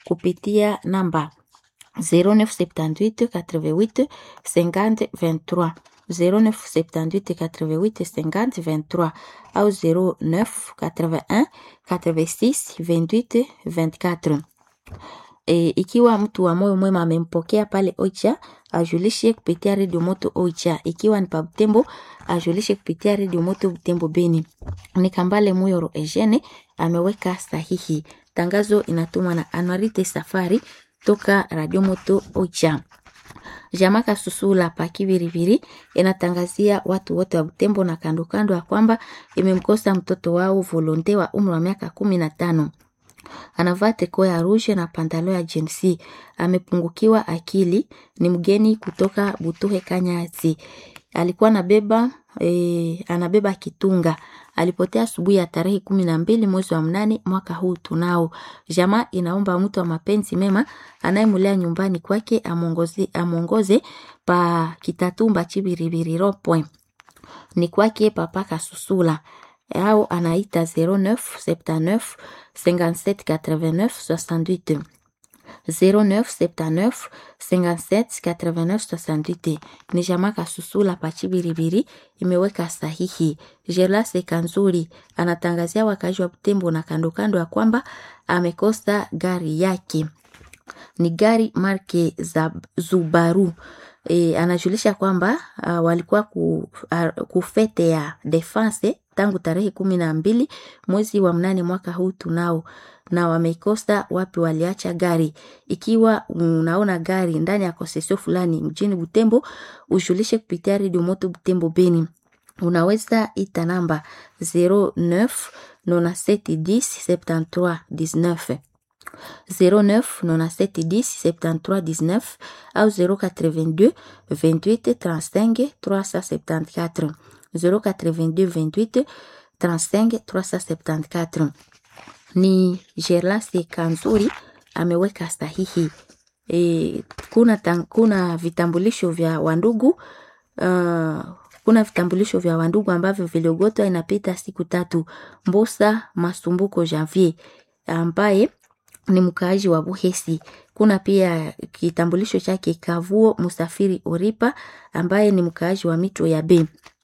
kupitia namba 0978 88 50 23 0978 88 50 23 au 09 81 86 28 24. E, ikiwa mtu wa moyo mwema amempokea pale Oicha ajulishe kupitia redio moto Oicha. Ikiwa ni pa Butembo ajulishe kupitia redio moto Butembo Beni. Ni Kambale Muyoro Eugene ameweka sahihi. Tangazo inatumwa na Anuarite Safari toka radio moto Oicha. Jamaka Susula pa Kibiribiri inatangazia watu wote wa Butembo na kando kando ya kwamba imemkosa mtoto wao volonte wa umri wa miaka kumi na tano anavaa triko ya rouge na pantalo ya jinsi, amepungukiwa akili, ni mgeni kutoka Butuhe Kanyasi. Alikuwa anabeba e, anabeba kitunga. Alipotea asubuhi ya tarehe kumi na mbili mwezi wa mnane mwaka huu tunao. Jamaa inaomba mtu wa mapenzi mema anayemulea nyumbani kwake amongoze, amongoze pa Kitatumba Chibiribiri Rond-Point. Ni kwake Papa Kasusula au anaita 09 79 57 89 68 09 79 57 89 68. Ni jamaa Kasusula Pachibiribiri imeweka sahihi. Jelase Kanzuri anatangazia wakazi wa Butembo na kando kando ya kwamba amekosa gari yake, ni gari marke za Zubaru. E, anajulisha kwamba uh, walikuwa ku, uh, kufete ya defense tangu tarehe kumi na mbili mwezi wa mnane mwaka huu tunao na wamekosa wapi waliacha gari. Ikiwa unaona gari ndani ya kosesio fulani mjini Butembo, ujulishe kupitia redio moto Butembo Beni. Unaweza ita namba 09 97 10 73 19 09 97 10 73 19 au 082 28 35 374 082 28 35 374. Ni Gerlase Kanzuri ameweka sahihi. E, kuna, tang, kuna vitambulisho vya wandugu uh, kuna vitambulisho vya wandugu ambavyo viliogotwa inapita siku tatu. Mbosa Masumbuko Janvier ambaye ni mkaaji wa Buhesi. Kuna pia kitambulisho chake Kavuo Musafiri Oripa ambaye ni mkaaji wa Mito ya B.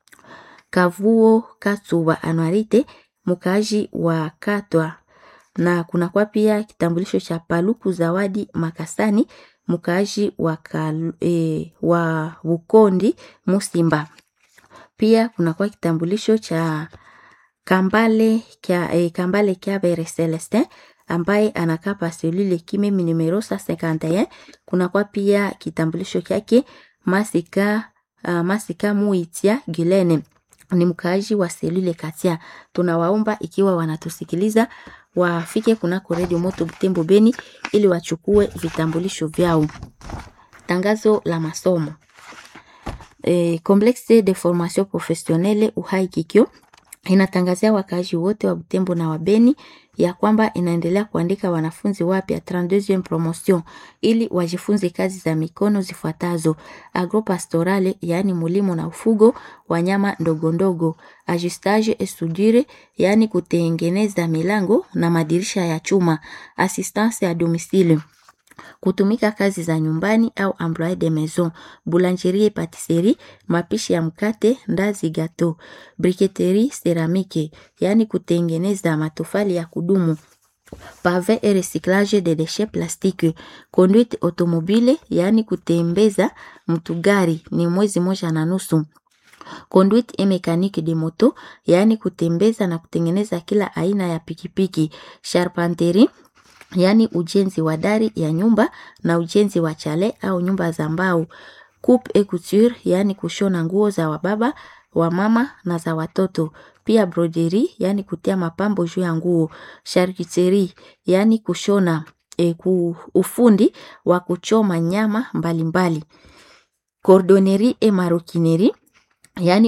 Kavuo Katsuba Anwarite mkaaji wa Katwa, na kuna kwa pia kitambulisho cha Paluku Zawadi Makasani mkaaji wa, e, wa Bukondi Musimba. Pia kuna kwa kitambulisho cha Kambale kya, e, Kambale Kyabere Celestin ambaye anakaa pa selule kimemi numero 51. Kuna kwa pia kitambulisho kyake Masika, uh, Masika Muitia Gilene ni mkaaji wa selule Katia. Tunawaomba ikiwa wanatusikiliza wafike kunako redio moto Butembo Beni ili wachukue vitambulisho vyao. Tangazo la masomo e, Complexe de formation professionnelle Uhai Kikyo inatangazia wakaaji wote wa Butembo na Wabeni ya kwamba inaendelea kuandika wanafunzi wapya 32e promotion ili wajifunze kazi za mikono zifuatazo: agropastorale, yaani mulimo na ufugo, wanyama ndogo ndogo, ajustage et soudure, yaani kutengeneza milango na madirisha ya chuma, assistance ya domicile kutumika kazi za nyumbani au employé de maison, boulangerie patisserie, mapishi ya mkate, ndazi gato, briqueterie ceramike, yaani kutengeneza matofali ya kudumu, pave et recyclage de déchets plastiques, conduite automobile, yaani kutembeza mtu gari ni mwezi moja na nusu conduite et mécanique de moto, yaani kutembeza na kutengeneza kila aina ya pikipiki, charpenterie yaani ujenzi wa dari ya nyumba na ujenzi wa chale au nyumba za mbao. Coupe et couture, yaani kushona nguo za wababa, wamama na za watoto. Pia broderie, yaani kutia mapambo juu ya nguo. Charcuterie, yaani kushona e, ku, ufundi wa kuchoma nyama mbalimbali. Cordonnerie et maroquinerie, yaani